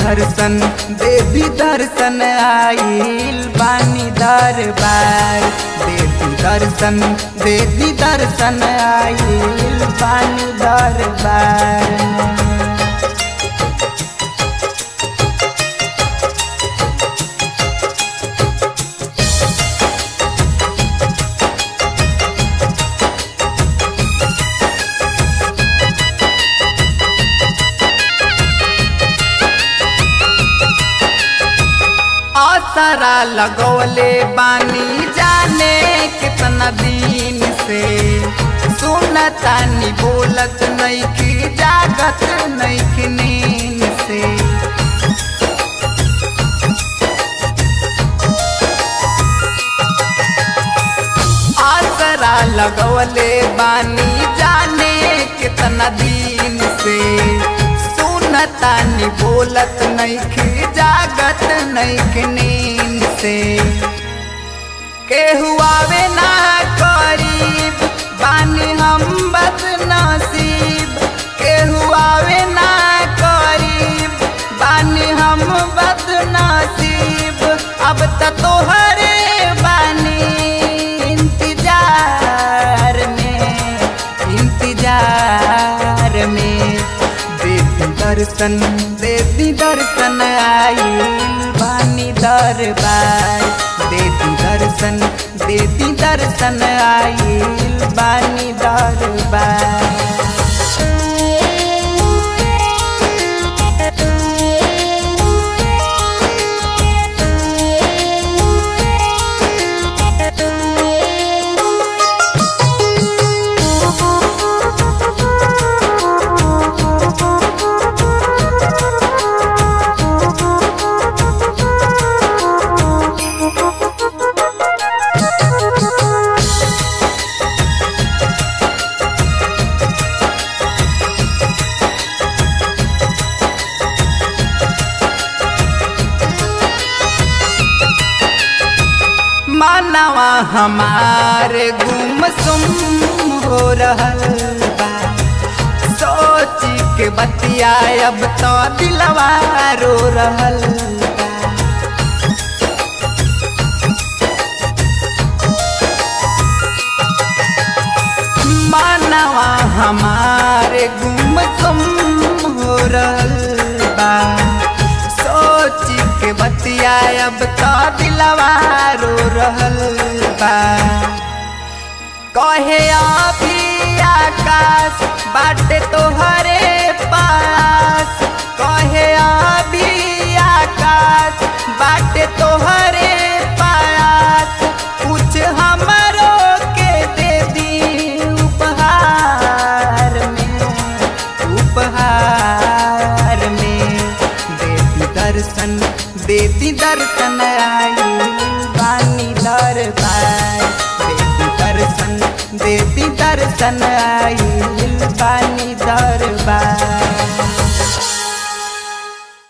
दर्शन देवी दर्शन आइल बानी दरबार देवी दर्शन देवी दर्शन आइल बानी दरबार आसरा लगौले बानी जाने कितना दिन से सुनतानी बोलत नैखी जागत नैखी नींद से आसरा लगौले बानी जाने कितना दिन से सुनतानी बोलत नैखी जागत नैखी नींद से केहू आवे ना करीब बानी हम बद नसीब केहू आवे ना करीब बानी हम बद नसीब अब त तोहरे बानी इंतजार में इंतजार में देवी दर्शन देवी दर्शन आइल बानी दरबार देवी दर्शन देवी दर्शन आइल बानी दरबार मानवा हमारे गुमसुम हो रहल बा सोची के बतिया अब तो दिलवा रो रहल बा मानवा हमारे गुमसुम हो रहल बा सोची के बतिया अब तो दिलवा रो रहल बा कहे अभी आकाश बाटे तोहरे पास कहे अभी आकाश बाटे तोहरे पास कुछ हमरो के दे दी उपहार में उपहार में देती दर्शन देती दर्शन आई बानी दरबार देती दर्शन देती दर्शन